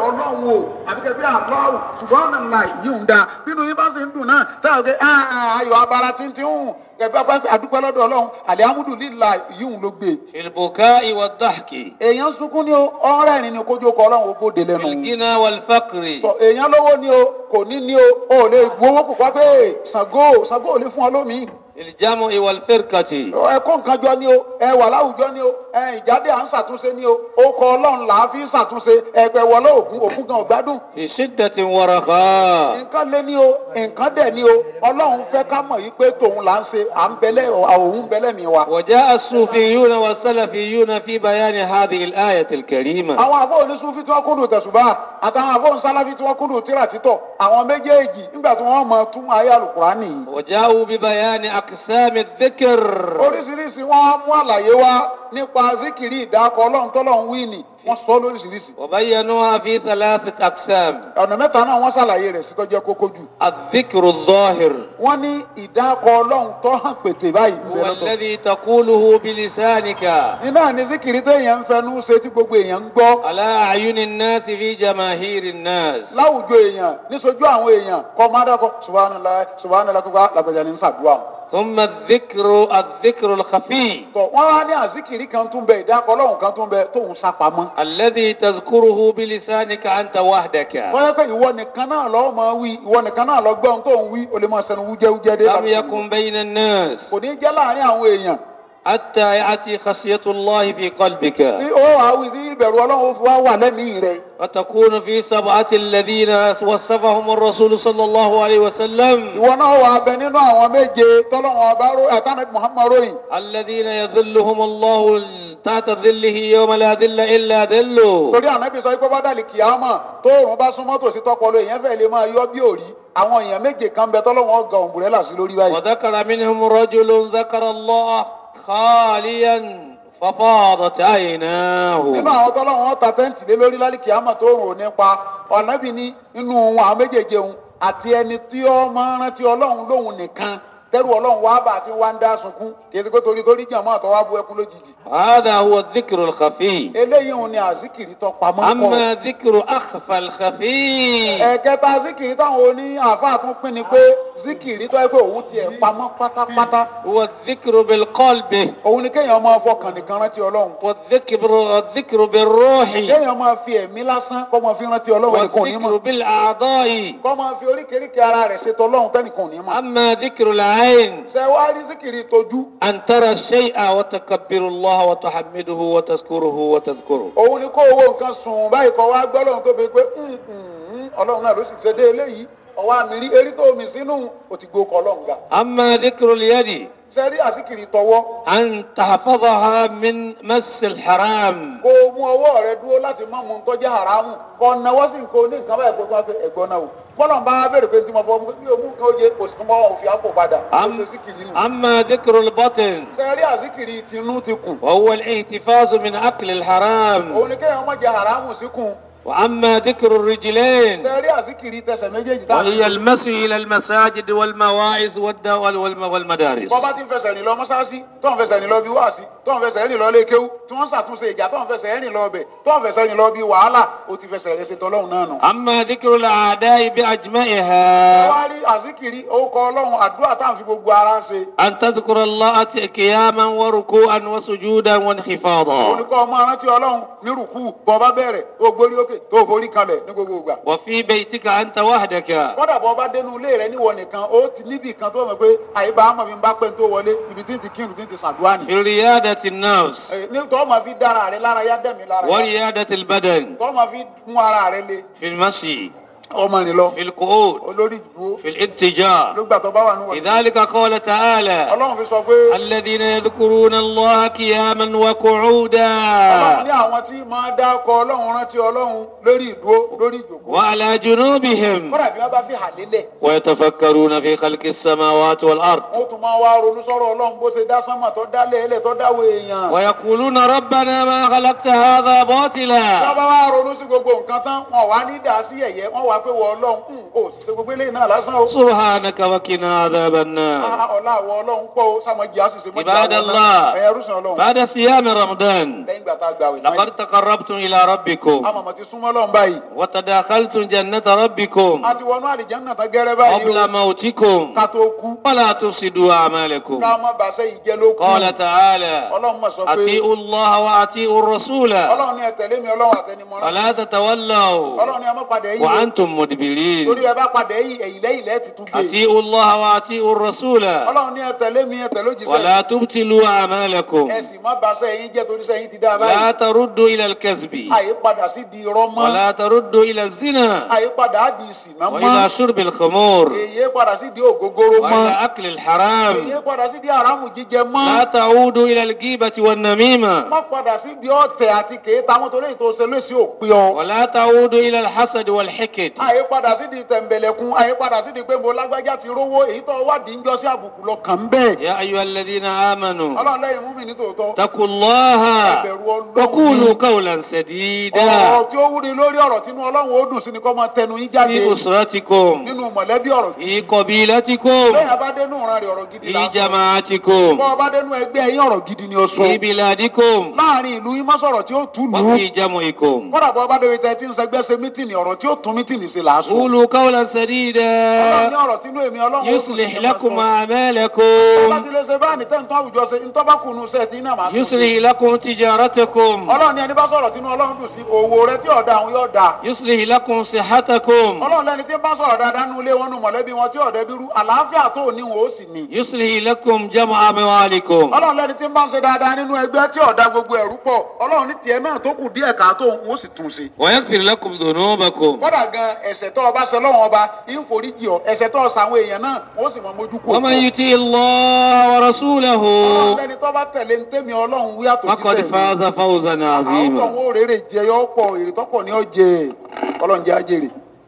ọlọ́run o àbí kẹ́ pé àlọ́run ṣùgbọ́n ọ̀nà ńlá yìí ń da bínú yín bá ṣe ń dùn náà táwọn kẹ́ ayọ̀ abara tíntín hùn kẹfẹ́ bá àdúpẹ́ lọ́dọ̀ ọlọ́run alihamudulilayi yìí ń ló gbé. في البكاء والضحك èèyàn sunkún ni o ọ̀rẹ́ rìn ni kójú ọkọ̀ ọlọ́run ó bóde في lẹ́nu. الغنى والفقر Tọ, èèyàn lówó ni o kò ní ní o ò lè bu owó púpọ̀ pé Ṣàngó Ṣàngó ò lè fún ọ lómi. في الجمع والفرقة ẹ kó nǹkan jọ ni o ẹ wà láwùjọ ni o ẹ ìjáde à ń ṣàtúnṣe ni o ó kọ ọlọ́run là á fi ń ṣàtúnṣe ẹgbẹ́ wọlé ògún ògún gan ọ̀gbádùn. في شدة ورخاء nǹkan lé ní o nǹkan dẹ̀ ní o ọlọ́run fẹ́ ká mọ̀ yí pé tòun là ń ṣe à ń bẹ́lẹ̀ òun bẹ́lẹ̀ mi wa. وجاء الصوفيون والسلفيون في بيان هذه الآية الكريمة àwọn àbọ̀ onísúfí tí wọ́n kúndùn tẹ̀sùbá àtàwọn àbọ̀ onísáláfí tí wọ́n kúndùn tíra títọ̀ àwọn méjèèjì nígbà tí wọ́n mọ tún ayé àlùkùránì yìí. وجاءوا ببيان أقسام الذكر oríṣiríṣi wọn mú àlàyé wá nípa zikiri ìdákọ ọlọ́run tọ́lọ́run wí ni wọ́n sọ lóríṣiríṣi. وبينوها في ثلاثة أقسام ọ̀nà mẹ́ta náà wọ́n ṣàlàyé rẹ̀ sí tọ́jú kókó jù. الذكر الظاهر wọ́n ní ìdákọ ọlọ́run tó hàn pété báyìí. ń bẹ هو lọ́tọ̀. الذي تقوله بلسانك iná ní zikiri téèyàn ń fẹnu ṣe tí gbogbo èèyàn ń gbọ́. على أعين الناس في جماهير الناس láwùjọ èèyàn níṣojú àwọn èèyàn kọ́ máa dákọ̀ subhanallah subhanallah kókó làgbàjà ní sàdúrà. ثم الذكر الذكر الخفي tọ̀ wọ́n wá ní àzikiri kan tún bẹ ìdákọ ọlọ́run kan tún bẹ tóun sápamọ́. الذي تذكره بلسانك أنت وحدك wọ́n yẹ pé ìwọ nìkan náà lọ́ọ́ máa wí ìwọ nìkan náà lọ gbọ́n tó ń wí o lè máa sẹnu wújẹ́wújẹ́ dé. لم يكن بين الناس kò ní jẹ́ láàrin àwọn èèyàn حتى يأتي خشية الله في قلبك tí ó àwí sí ìbẹ̀rù ọlọ́run fi wá wà lẹ́mìí rẹ̀. وتكون في سبعة الذين وصفهم الرسول صلى الله عليه وسلم ìwọ náà wà bẹ nínú àwọn méje tọ́lọ́wọ́n ọba ró ẹ̀tàn muhammad ròyìn. الذين يذلهم الله تحت ظله يوم لا ظل إلا ظله torí ànábì sọ pé bọ́dàlì kìámà tóòrùn bá súnmọ́ tòsí tọpọlọ èèyàn fẹ́ lè máa yọ bí òrí àwọn èèyàn méje kan bẹ tọ́lọ́wọ́n ọgà òǹbùrẹ́là sí lórí báyìí. وذكر منهم رجل ذكر الله خاليا ففاضت nínú عيناه àwọn tọ́lọ́wọ́n ta tẹ́ǹtì lé lórí lálẹ́ kìámà tóòrùn ò ní pa ọ̀nàbì ní inú àwọn méjèèjì òun àti ẹni tí ó máa ń rántí ọlọ́run lóhun nìkan tẹ́rù ọlọ́run wá bá àti wá ń dá sunkún kì í ṣe pé torí torí jàmọ́ àtọwá bu ẹkún lójijì. هذا هو الذكر الخفي eléyìí òun ni àzíkìrì tó pamọ́ kọ́. أما ذكر أخفى الخفي ẹ̀kẹta zikiri táwọn oní àáfàá tún pín ni pé zikiri tó yẹ pé òun tiẹ̀ pamọ́ pátápátá هو الذكر بالقلب òun ni kéèyàn máa fọkàn nìkan rántí ọlọ́run والذكر الذكر بالروح kéèyàn máa fi ẹ̀mí lásán kó máa fi rántí ọlọ́run ẹnìkan ò ní والذكر mọ̀ بالأعضاء kó máa fi oríkèéríkèé ara rẹ̀ ṣètò ọlọ́run tẹ́nìkan ò ní mọ̀. أما ذكر العين ṣé wàá rí zikiri tójú أن ترى الشيء وتكبر الله وتحمده وتذكره وتذكره òun ni kó owó nǹkan sùn báyìí kọ́ wá gbọ́ ọlọ́run tó fi pé "Mm, mm, ọlọ́run náà ló sì ṣe dé eléyìí ọwọ́ àmì rí erí tó mi sínú òtìgbò kọ́ ọlọ́run ga. أما ذكر اليد ṣé rí àzikiri tọwọ́ أن تحفظها من مس الحرام kó o mú ọwọ́ rẹ dúró láti má mu tọ́jú haramu kọ́ náwó sí nǹkan oní nǹkan báyìí kó tó wá fẹ́ ẹ̀gbọ́n náà o bọ́lá ń bá wa bẹ̀rẹ̀ pé tí mo fọ́ bí o mú nǹkan oye kò sí mọ́ òfin àpò padà ó أم ṣe síkìrì nù. أما ذكر البطن sẹ́rí àzíkìrì tinú ti kù وهو الاحتفاظ من أكل الحرام òun ni kéèyàn má jẹ haramu síkùn وأما ذكر الرجلين sẹ́rí àzíkìrì tẹsẹ̀ méjèèjì tá وهي المسي إلى المساجد والمواعظ والد- وال- والم- والمدارس bọ́ bá ti ń fẹsẹ̀ rìn lọ mọ́sáàsì tó ń fẹsẹ̀ rìn lọ bí wáàsí tó ń fẹsẹ̀ rìn lọ lé kéwú tí wọ́n ṣàtúnṣe ìjà tó ń fẹsẹ̀ rìn lọ bẹ̀ tó ń fẹsẹ̀ rìn lọ bí wàhálà ó ti fẹsẹ̀ rẹ̀ ṣe tọ́lọ́hún náà nù. أما ذكر الأعداء بأجمعها wá rí àzíkìrì orúkọ ọlọ́run àdúrà táwọn fi gbogbo ara ṣe أن تذكر الله قياما وركوعا وسجودا وانخفاضا olùkọ́ ọmọ arántí ọlọ́run ní rùkú bọ́ bá bẹ̀rẹ̀ tó gbórí òkè tó forí kalẹ̀ ní gbogbo ìgbà. وفي بيتك أنت وحدك kọ́dà bọ́ bá dénú ilé rẹ níwọ nìkan ó ti níbi kan tó mọ̀ pé àyíbá àmọ̀ mi ń bá pẹ́ tó wọlé ibi tí ń ti kírun tí ń ti sàdúrà nì. في ريادة النفس Ẹ, ní tọ́ ma fi dára rẹ lára yá dẹ̀mí lára yá وريادة البدن tọ́ ma fi mú ara rẹ le في المشي ọmọ rìn lọ في القعود olórí ìdúró في الاتجاه ló gbà tó bá wà níwọ̀n. لذلك قال تعالى ọlọ́run fi sọ pé الذين يذكرون الله قياما ọlọ́run وقعودا ní àwọn tí máa dákọ ọlọ́run rántí ọlọ́run lórí ìdúró lórí ìjòkó. وعلى جنوبهم kọ́dà bí wọ́n bá fi hà lélẹ̀ ويتفكرون في خلق السماوات والأرض wọ́n tún máa wá ronú sọ́rọ̀ ọlọ́run bó ṣe dá sánmà tó dá lẹ́ẹ̀lẹ̀ tó dáwọ́ èèyàn. ويقولون ربنا ما خلقت هذا باطلا Tọ́ba wá ronú sí sí gbogbo nǹkan tán wọn wá ní dà sí ẹ̀yẹ wọn wá pé wọ ọlọ́run kùn ó sì ṣe gbogbo eléyìí náà lásán o. سبحانك وقنا عذاب النار Ah, ọlá àwọ ọlọ́run pọ̀ ó sàmọ́jì á sì ṣe mọ́jì عباد الله ẹ̀yẹ rúṣin ọlọ́run بعد صيام رمضان lẹ́yìn ìgbà tá a gbà wẹ̀ لقد تقربتم إلى ربكم àmọ̀mọ̀ ti súnmọ́ lọ́n báyìí وتداخلتم جنة ربكم a ti wọnú àlìjánnà tán gẹ́rẹ́ báyìí قبل o موتكم ká tó kú ولا تفسدوا أعمالكم ká má bàṣẹ́ yìí jẹ́ ló kú قال تعالى ọlọ́run mọ̀ sọ pé أطيعوا الله وأطيعوا الرسول ọlọ́run ní ẹ tẹ̀lé mi ọlọ́run àtẹnimọ́ra ولا تتولوا ọlọ́run ní ẹ má padà yìí o وأنتم مدبرين torí ẹ bá padà yìí ẹ̀yìn lẹ́yìn lẹ́ẹ̀ ti tún gbé أطيعوا الله وأطيعوا الرسول ọlọ́run ní ẹ tẹ̀lé mi ẹ tẹ̀lé òjíṣẹ́ ولا تبتلوا أعمالكم ẹ sì má bàṣẹ́ yìí jẹ́ torí sẹ́yìn ti dá لا báyìí تردوا إلى الكذب àyè padà sí di irọ́ mọ́ ولا تردوا إلى الزنا àyè padà á di ìsìnà وإلى mọ́ شرب الخمور èyí padà sí di ògógóró mọ́ وإلى أكل الحرام èyí padà sí di àràmù jíjẹ mọ́ لا تعودوا إلى الغيبة والنميمة má padà sí di ọ̀tẹ̀ àti kèéta àwọn torí ètò òṣèlú sí òpin ọ. ولا تعودوا إلى الحسد والحقد àyè padà sí di tẹ̀m̀bẹ̀lẹ̀kun àyè padà sí di pé mo lágbájá ti rówó èyí tó wádìí ń jọ sí àbùkù lọ kàn bẹ́ẹ̀. يا أيها الذين آمنوا ọlọ́run lẹ́yìn mú mi ní tòótọ́. اتقوا الله ẹbẹ̀rù ọlọ́run وقولوا ni. قولا سديدا ọ̀rọ̀ tí ó wúni lórí ọ̀rọ̀ tínú ọlọ́run ó dùn sí ni kó máa tẹnu yín jáde في أسرتكم nínú mọ̀lẹ́bí ọ̀rọ̀ في قبيلتكم lẹ́yìn abádẹ́nu ìran rẹ̀ ọ̀rọ̀ gidi في là ń sọ. جماعتكم bọ́ ọbádẹ́nu ẹgbẹ́ yín ọ̀rọ̀ gidi ni ó sọ. في بلادكم láàrin ìlú yín má sọ̀rọ̀ tí ó tù lù ú. وفي جمعكم kọ́dà bọ́ ọbádẹ́wé tẹ tí ń sẹgbẹ́ ṣe mítìnì ọ̀rọ̀ tí ó tún mítìnì sí làásù. قولوا قولا ọlọ́run ní سديدا ọ̀rọ̀ tínú èmi ọlọ́run ó dùn sí يصلح ni máa لكم sọ. أعمالكم láti lè ṣe báyìí tẹ́ ń tọ́ àwùjọ ṣe ń tọ́ bá kùnú ṣe tí iná máa tún ṣe. يصلح لكم تجارتكم ọlọ́run ní ẹni bá sọ̀rọ̀ tínú ọlọ́run dùn sí owó rẹ tí ọ̀dà àwọn yóò dà. يصلح لكم صحتكم ọlọ́run lẹni tí ń bá sọ̀rọ̀ dáadáa nínú ilé wọn nù mọ̀lẹ́bí wọn tí ọ̀dẹ́ bí rú àlàáfíà tó ní wọn ó sì ní. يصلح لكم جمع أموالكم ọlọ́run lẹni tí ń bá ń ṣe dáadáa nínú ẹgbẹ́ tí ọ̀dà gbogbo ẹ̀rú pọ̀ ọlọ́run ní tiẹ̀ náà tó kù díẹ̀ káàtó òun ó sì tún ṣe. ويغفر لكم ذنوبكم kódà gan ẹ̀ṣẹ̀ tó o bá ṣe lọ́wọ́n ọba ń foríjì ọ ẹ̀ṣẹ̀ tó o ṣàwọn èèyàn náà wọ́n sì mọ mójú kú. ومن يطيع الله ورسوله ọlọ́run lẹni tó bá tẹ̀lé ń tẹ́mi ọlọ́run wí àtòjíṣẹ́ فقد mi. فاز فوزا àwọn tó عظيما ń wo rere jẹ yọ pọ̀ èrè tọ́pọ̀ ní ọ̀jẹ̀ ọlọ́run jẹ́ ajẹ́rè.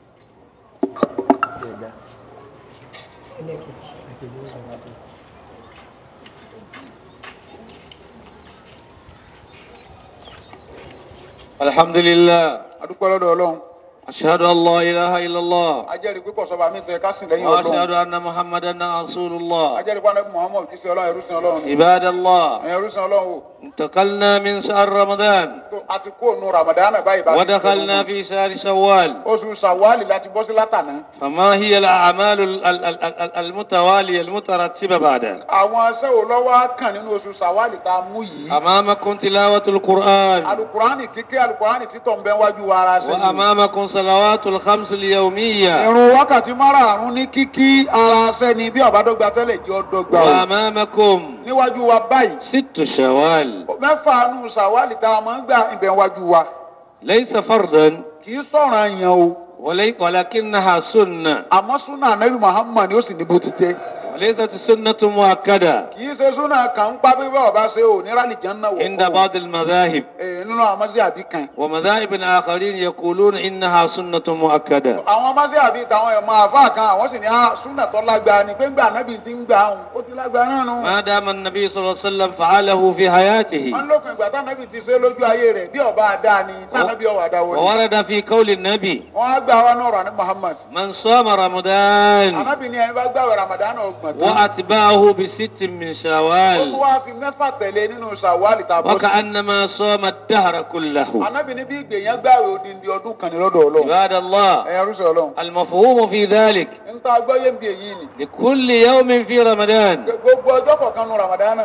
الحمد لله adúpẹ́ lọ́dọ̀ ọlọ́run أشهد أن لا إله إلا الله ajẹ́rìí pé kọ̀sọ́ba mi tẹ̀ ká sìn lẹ́yìn ọlọ́run وأشهد أن محمدا رسول الله ajẹ́rìí pé anabi muhammad kìí ṣe ọlọ́run ẹrú sin ọlọ́run ni عباد الله ẹ̀yin ẹrú sin ọlọ́run o انتقلنا من شهر رمضان tó a ti kó nu ramadan báyìí bá ti ودخلنا في شهر شوال oṣù sawali láti bọ́ sí látàná فما هي الأعمال ال- ال- ال- ال- المتوالية المترتبة بعد àwọn aṣẹ́ wo lọ́wọ́ kàn nínú oṣù sawali tá a mú yìí أمامكم تلاوة القرآن alukurani kíké alukurani títọ̀ ń bẹ wájú wa ara sẹ́yìn وأمامكم صلوات الخمس اليومية irun wákàtí márààrún ní kíkí ara sẹ́ni bí ọ̀bádọ́gba tẹ́lẹ̀ jẹ́ ọ̀dọ́gba o وأمامكم níwájú wa báyìí ست شوال mẹ́fà nù sàwálì tá a máa ń gbà ibẹ̀ wájú wa ليس فرضا kì í sọ̀rọ̀ àyàn o ولي ولكنها سنة àmọ́ súnà anabi muhammad ó sì ní bó ti tẹ́ وليست سنة مؤكدة kì í ṣe súnà kan ń pa bí bá ọba ṣe ò ní rálì jẹ́ náà عند بعض المذاهب ee nínú àwọn ọmọdé àbí kan ومذاهب آخرين يقولون إنها سنة مؤكدة àwọn ọmọdé àbí tàwọn ẹ̀mọ́ àfa kan àwọn sì ní á súnà tó lágbára ni pé ń gbà anabi ti ń gbà áhùn ó ti lágbára náà nù. ما دام النبي صلى الله عليه وسلم فعله في حياته wọ́n lópin ìgbà tá anabi ti ṣe lójú ayé rẹ̀ bí ọba àdá ni tá anabi ọwọ́ àdá wọlé. وورد في قول النبي wọ́n á gbà wá náà rà ní muhammad. من صام رمضان anabi ni ẹni bá gbàwé ramadan ọgbọ̀n tán. وأتباعه بست من ó tún شوال wá fi mẹ́fà tẹ̀lé nínú sàwálì tàbí وكأنما صام الدهر كله anabi ní bí ìgbèyàn gbàwé odindi ọdún kan ní lọ́dọ̀ ọlọ́run عباد الله ẹ̀yà rúṣọ̀ ọlọ́run المفهوم في ذلك ń ta gbọ́yé bí èyí ni لكل يوم في رمضان gbogbo ọjọ́ kọ̀ọ̀kan nu ramadan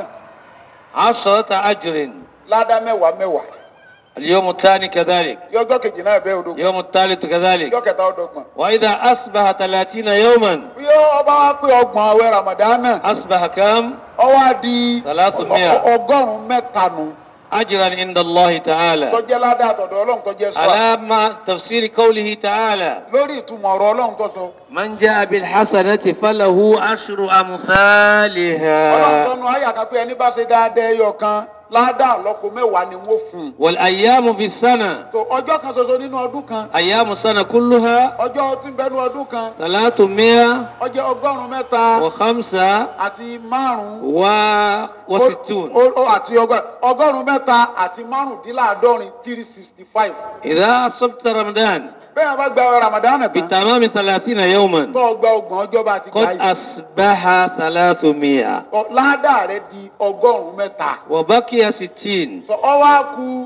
عشرة أجر ládá mẹ́wàá mẹ́wàá اليوم الثاني كذلك yọjọ́ kejì náà bẹ́ẹ̀ odò يوم الثالث كذلك yọ kẹta ọdọgbọ̀n وإذا أصبح ثلاثين يوما bí ọba wa pé ọgbọ̀n àwẹ̀ ramadan أصبح كم ọwọ́ á di ثلاثمائة ọgọ́rùn-ún mẹ́ta nù أجرا عند الله تعالى tọ́jẹ́ ládá àtọ̀dọ̀ ọlọ́run tọ́jẹ́ sọ على ما تفسير قوله تعالى lórí ìtumọ̀ ọ̀rọ̀ ọlọ́run tó sọ من جاء بالحسنة فله عشر ọlọ́run أمثالها tọ́nu ayé àkàpé ẹni bá ṣe dáadáa ẹyọ kan ládàá lọ́kọ mẹ́wàá ni wọ́n fún un. والأيام في السنة tó ọjọ́ kan ṣoṣo nínú ọdún kan أيام السنة كلها ọjọ́ tí ń bẹnu ọdún kan ثلاثمائة ọjọ́ ọgọ́rùn-ún mẹ́ta وخمسة àti márùn-ún و... وستون ó- ó- àti ọgọ́- ọgọ́rùn-ún mẹ́ta àti márùndínláàádọ́rin three sixty five. إذا أصبت رمضان bẹ́ẹ̀ bá gba Ramadan tán بتمام ثلاثين يوما tó gba ọgbọ̀n ọjọ́ bá ti gbà قد yìí أصبح ثلاثمائة ọ- ládàá rẹ di ọgọ́rùn-ún mẹ́ta. وبقي ستين sọ ọ wá ku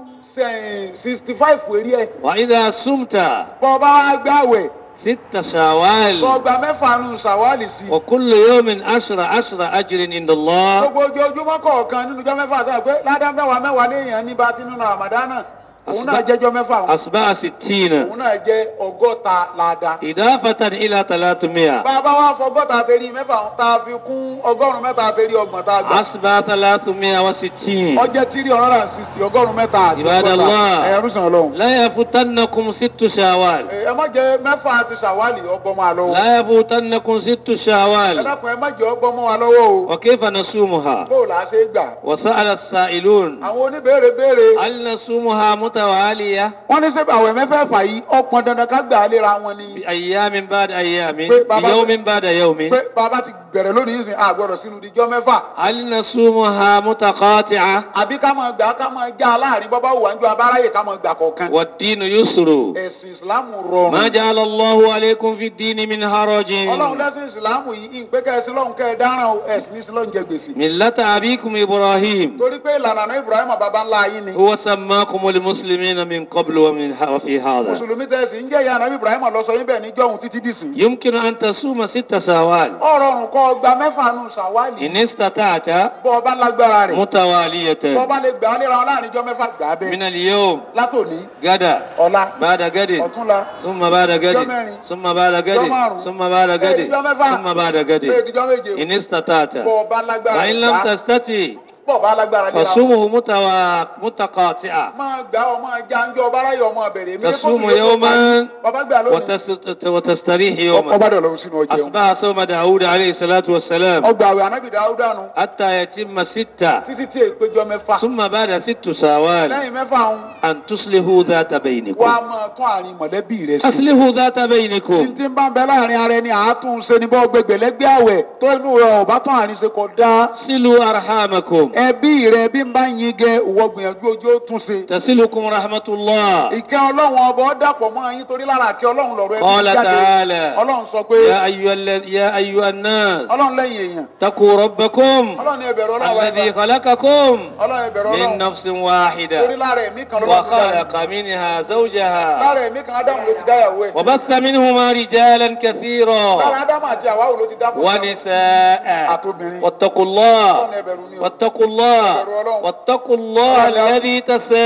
sixty five péré ẹ̀ وإذا صمت bọ́ ọ bá wá gbàwẹ̀ ست شوال tó gba mẹ́fà nù sàwálì sí i. وكل يوم عشر عشر أجر عند الله gbogbo ojoojúmọ́ kọ̀ọ̀kan nínú ọjọ́ mẹ́fà sọ pé ládàá mẹ́wàá mẹ́wàá léèyàn ní bá ti nínú Ramadan òun náà jẹ́jọ́ mẹ́fà òun. أصبح ستين òun náà jẹ́ ọgọ́ta ládàá. إضافة إلى ثلاثمائة bàbá wa fọgọ́ta àtẹ̀rí mẹ́fà òun tá a fi kún ọgọ́rùn-ún mẹ́ta àtẹ̀rí ọgbọ̀n tá a gbà. أصبح ثلاثمائة وستين ọjẹ́ tírí ọ̀rọ̀ rà sísì ọgọ́rùn-ún mẹ́ta àti Ibada Allah. ẹ̀yà rúṣàn ọlọ́run. لا يفوتنكم ست شوال ẹ má jẹ mẹ́fà àti sàwálì ọgbọ́n máa lọ́wọ́. لا يفوتنكم ست ẹ شوال dákun ẹ má jẹ ọgbọ́n mọ́ wa lọ́wọ́ o. وكيف نصومها bó la ṣe gbà. وسأل السائلون àwọn oníbèrè béèrè. هل نصومها متوالية wọ́n ní sẹ́bi àwẹ̀ mẹ́fẹ̀ẹ̀fà yìí ọ̀pọ̀ dandan ká gbà á léra wọn ni. بأيام بعد أيام Pé bàbá- بيوم بعد يوم pé bàbá ti bẹ̀rẹ̀ lónìí sìn àgbọ̀dọ̀ sínú ìdíjọ́ mẹ́fà. هل نصومها متقاطعة àbí ká máa gbà ká máa já láàrin bọ́bá wà ń jọ abáráyè ká máa gbà kọ̀ọ̀kan. والدين يسر ẹ̀sìn ìsìlámù rọrùn. ما جعل الله عليكم في الدين من حرج ọlọ́run lẹ́sìn ìsìlámù yìí ìpè kẹ́sì lọ́hùn kẹ́ ẹ dáràn o ẹ̀sìn ní sílọ́hùn jẹ gbèsè. ملة أبيكم إبراهيم torí pé ìlànà àná Ibrahim baba ńlá yín ni. هو سماكم المسلمين من قبل ومن ه- وفي هذا mùsùlùmí tẹ̀sí ń jẹ́ ìyá àná Ibrahim lọ sọ yín bẹ́ẹ̀ ní jọ́hun títí dìsìn. يمكن أن تصوم ست سوال ọ̀rọ̀ ọ̀run kọ́ gba mẹ́fà nù sàwálì. إن استطعت bọ́ ọba lágbára rẹ̀. bọ́ متوالية ọba lè gbà á léra wọn láàrin jọ́ mẹ́fà gbà á bẹ́ẹ̀. من اليوم látòní غدا ọ̀la بعد غد ọ̀túnla ثم بعد غد Jọ́mẹ́rin. ثم بعد غد Jọ́márùn-ún. ثم بعد غد Èdìjọ́ mẹ́fà. ثم بعد غد èdìjọ́ méje. إن استطعت bọ́ ọba lágbára فإن rẹ̀ لم gbà á. تستطع bọ́ ọba lágbára léra wọn. فصومه متوا... متقاطعة máa gbà ọmọ ajá ń jọ ọba aráyè ọmọ bẹ̀rẹ̀. èmi ní تصوم kóòtù yóò tó يوما parí. bàbá gbà lónìí. وتست... وتستريح يوما ọba dọ̀ lọ́wọ́ sínú ọjọ́ أصبح صوم داود عليه الصلاة والسلام ọgbà àwẹ̀ anábì dáúdà nù حتى يتم ستة títí tí èpéjọ mẹ́fà ثم بعد ست سوال lẹ́yìn mẹ́fà ń أن تصلحوا ذات wá بينكم máa tún àárín mọ̀lẹ́bí rẹ̀ sí. أصلحوا ذات بينكم tí ń bá ń bẹ láàrin ara ẹni àátún ṣe ni bọ́ gbẹgbẹ̀lẹ́gbẹ̀ àwẹ̀ tó inú rẹ̀ ọ̀bá tún àárín ṣe kò dáa. صلوا أرحامكم ẹbí rẹ̀ bí ń bá yin gẹ ìwọ gbìyànjú ojú ó tún ṣe. تصلكم رحمة الله ìkẹ́ ọlọ́run ọba ó dàpọ̀ mọ́ yín torí lára àkẹ́ ọlọ́run lọ́rọ̀ ẹbí قال jáde. تعالى ọlọ́run sọ pé يا أيها, الذ- يا أيها الناس ọlọ́run lẹ́yìn èèyàn اتقوا ربكم ọlọ́run ní ẹbẹ̀rẹ̀ ọlọ́run ọba الذي خلقكم ọlọ́run ẹbẹ̀rẹ̀ من ọlọ́run نفس torí واحدة lára ẹ̀mí kan lọ́wọ́ وخلق منها زوجها lára ẹ̀mí kan ádámù ló ti dáyàwó ẹ̀ وبث منهما رجالا كثيرا lára ádámù àti àwáwò ló ti dákọ̀ ونساء àtòbìnrin واتقوا الله ọlọ́run ẹbẹ̀rù ni o. واتقوا الله واتقوا الله الذي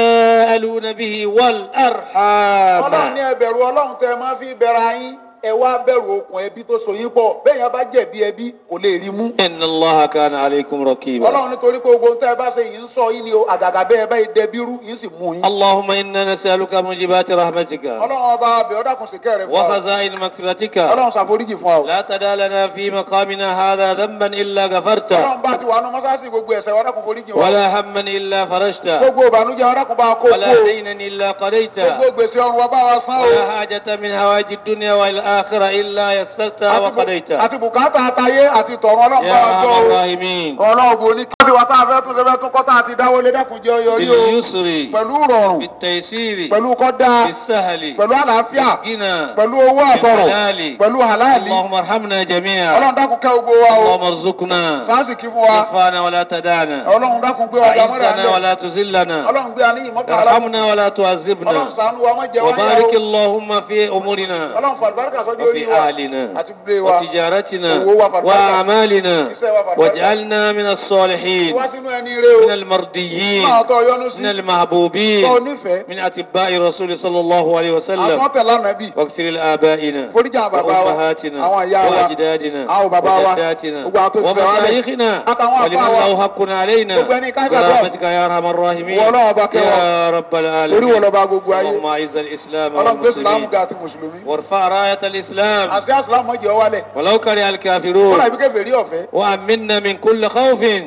تساءلون به ọlọ́run والأرحام ní ẹbẹ̀rù ọlọ́run tẹ máa fi bẹ̀rẹ̀ ayín ẹ wá bẹ̀rù okùn ẹbí tó so yín pọ̀ bẹ́ẹ̀ yẹn bá jẹ̀bi ẹbí kò lè rí mú. إن الله كان عليكم رقيبا ọlọ́run nítorí pé gbogbo tẹ́ ẹ bá ṣe yìí ń sọ yín ni o àgàgà bẹ́ẹ̀ bá yìí dẹbírú yín sì mú yín. اللهم إنا نسألك موجبات رحمتك ọlọ́run ọba abẹ ọ̀dàkùn sì kẹ́ rẹ̀ fún wa o. وخزائن مغفرتك ọlọ́run ṣàforíjì fún wa o. لا تدع لنا في مقامنا هذا ذنبا إلا غفرته ọlọ́run bá ti wà nù mọ́sáàsì gbogbo ẹ̀ṣẹ̀ ọ̀dàkùn foríjì wa o. ولا هما إلا فرجته gbogbo ìbànújẹ́ ọ̀dàkùn bá kó ولا kó o. دينا إلا قضيته gbogbo gbèsè ọrùn wa bá wa san o. ولا حاجة من هوائج الدنيا والآخرة إلا يسرتها Àti bu- وقضيتها àti bùkátà àtayé àti tọ̀run ọlọ́run bá يا wa jọ أرحم o. الراحمين ọlọ́run bò ní kí wọ́n ti wá tá a fẹ́ tún ṣe fẹ́ tún kọ́ tá a ti dáwọ́ lé dákun jẹ́ ọyọ rí o. باليسر pẹ̀lú rọrùn بالتيسير pẹ̀lú kọ́dá بالسهل pẹ̀lú àlàáfíà بالغنى pẹ̀lú owó àtọ̀rọ̀ بالحلال pẹ̀lú halali اللهم ارحمنا جميعا ọlọ́run dákun kẹ́ gbogbo wa o اللهم ارزقنا sáàsì kí fún wa رفعنا ولا تدعنا ọlọ́run dákun gbé wa jamọ́ra أعزنا lẹ̀ ولا تذلنا ọlọ́run gbé aníyìn mọ́kà aláwọ̀ ارحمنا ولا ọlọ́run تعذبنا ṣàánú wa má jẹ wáyà وبارك o اللهم في أمورنا ọlọ́run fàlùbáríkà sọ́jú orí وفي wa أهلنا àti gbé wa وتجارتنا owó wa fàlùbáríkà وأعمالنا iṣẹ́ wa fàlùbáríkà واجعلنا من الصالحين wá sínú ẹni rẹ o من المرضيين náà tọ́ yọnu sí من المحبوبين tọ́ nífẹ̀ẹ́ من أتباع الرسول صلى الله عليه وسلم àtúntẹ̀ lánàbí واغفر لآبائنا foríjà àwọn bàbá wa وأمهاتنا àwọn ìyá wa وأجدادنا àwọn bàbá wa وجداتنا gbogbo àwọn tó ti fẹ́ wá lẹ̀ ومشايخنا àtàwọn ولمن àfáà wa له حق علينا gbogbo ẹni ká ṣàdúrà برحمتك يا أرحم الراحمين Wọ́n Ọlọ́run ọba kẹwàá. يا رب orí wo العالمين lọ́ba gbogbo ayé اللهم أعز الإسلام ọlọ́run gbé sùlámù والمسلمين ga àti mùsùlùmí وارفع راية الإسلام àti àsùlámù ọjọ́ wálẹ̀ ولو كره kọ́lá الكافرون ibi kẹfẹ́ rí ọ̀fẹ́ وأمنا من كل خوف gbogbo bẹ̀rù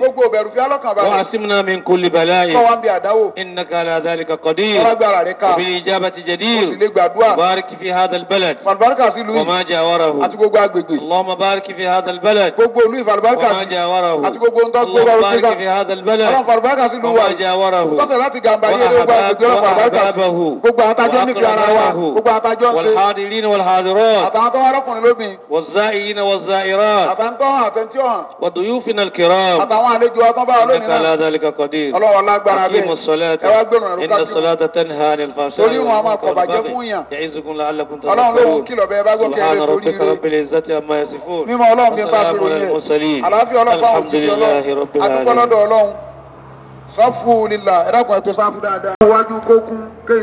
ìbẹ̀rù fi alọ́kàn balẹ̀ وعصمنا من كل kọ́ بلاء wa ń bi àdáwò إنك على ذلك قدير ọlágbára rẹ̀ ká وبالإجابة o sì جدير lè gbàdúrà بارك في هذا البلد fàlùbáríkà sí ìlú yìí وما جاوره àti gbogbo agbègbè اللهم بارك في هذا البلد gbogbo ìlú ìfàlùbáríkà وما sí جاوره àti gbogbo ohun tó gbé اللهم lọ́rùn بارك síga في هذا ọlọ́run البلد fàlùbáríkà sí ìlú wa وما yìí جاوره tọ́tẹ̀ láti gàmbá yé lé gbogbo agbègbè ọlọ́run fàlùbáríkà sí وأحبابه gbogbo àwọn atajọ́ nífẹ̀ẹ́ ara wa gbogbo àwọn atajọ́ ń ṣe والحاضرين والحاضرات àtàwọn tó wá lọ́kùnrin lóbìn والزائرين والزائرات àtàwọn tó hàn àtẹ̀ntí ọ̀hàn وضيوفنا الكرام àtàwọn àlejò ọtán bá lónìí إنك على náà ذلك قدير ọlọ́run lágbára أقيموا bẹ́ẹ̀ الصلاة ẹ wá gbẹ̀rún ẹ̀rú إن kájú الصلاة تنهى عن الفحشاء torí wọn a máa والمنكر kọ̀ bàjẹ́ والبغي fún yàn يعظكم لعلكم ọlọ́run ló ń تذكرون kìlọ̀ bẹ́ẹ̀ bá gbọ́ kí ẹ سبحان lè torí ربك rẹ̀ رب العزة عما يصفون mímọ́ ọlọ́run fi ń bá fi وسلام على ròyìn ẹ̀ المرسلين àlàáfíà ọlọ́pàá الحمد òjijì لله ọlọ́run رب adúgbò العالمين lọ́dọ̀ ọlọ́run sọ́fù lílà ẹ̀dàkùn ẹ̀tọ́ sáfù dáadáa. wájú kókún kéyìn.